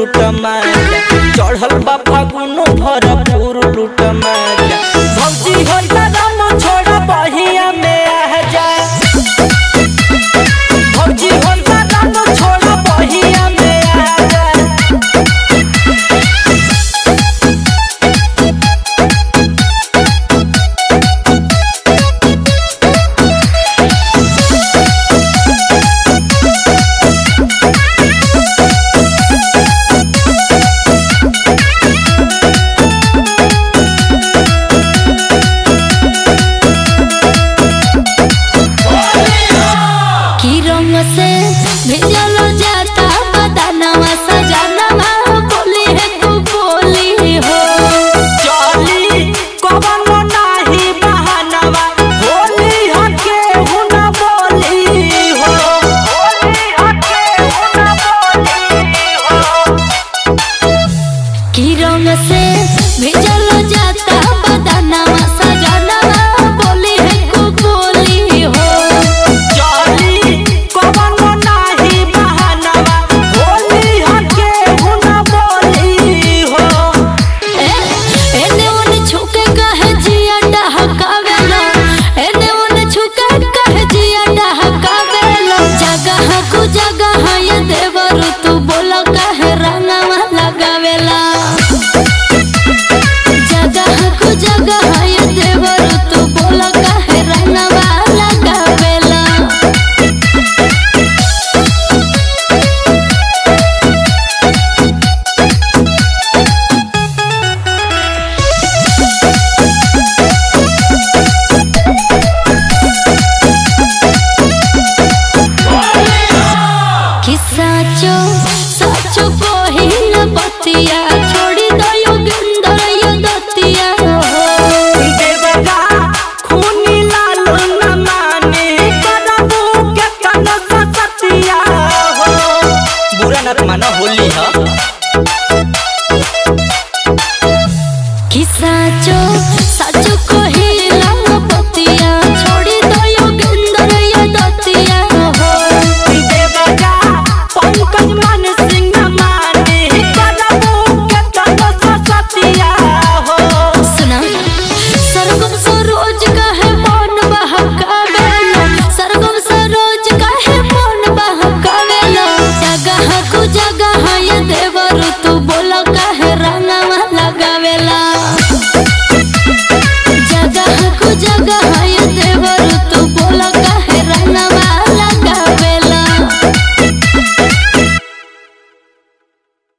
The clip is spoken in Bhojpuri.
लूट माजा चढ़ल बा फागुन भरपूर लूट माजा भौजी हो राम छोड़ बहिया में आ जा भौजी हो राम छोड़ बहिया में आ जा की रंग से भेजल जाता बदनवा सजनवा बोली है तू बोली हो चली कवनो नाही बहानवा होली हके हुन बोली हो होली हके हुन बोली हो की रंग से भेजल जाता बदनवा सजनवा बोली है तू बोली हो चली कवनो नाही बहानवा होली हके हुन बोली हो ए एने ओने छुके कहे जिया डहकावेलो एने ओने छुके कहे जिया डहकावेलो जगह कु जगह ये देवर तू बोला कहे रंगवा लगावेला जगह कु जगह ये देवर तू बोला कहे रंगवा लगावेला कि साचो साचो कोहिन बतिया छोड़ी दो योगिंदर यो दतिया देवगा खूनी लाल न माने करबू के कन सतिया हो बुरा न माना होली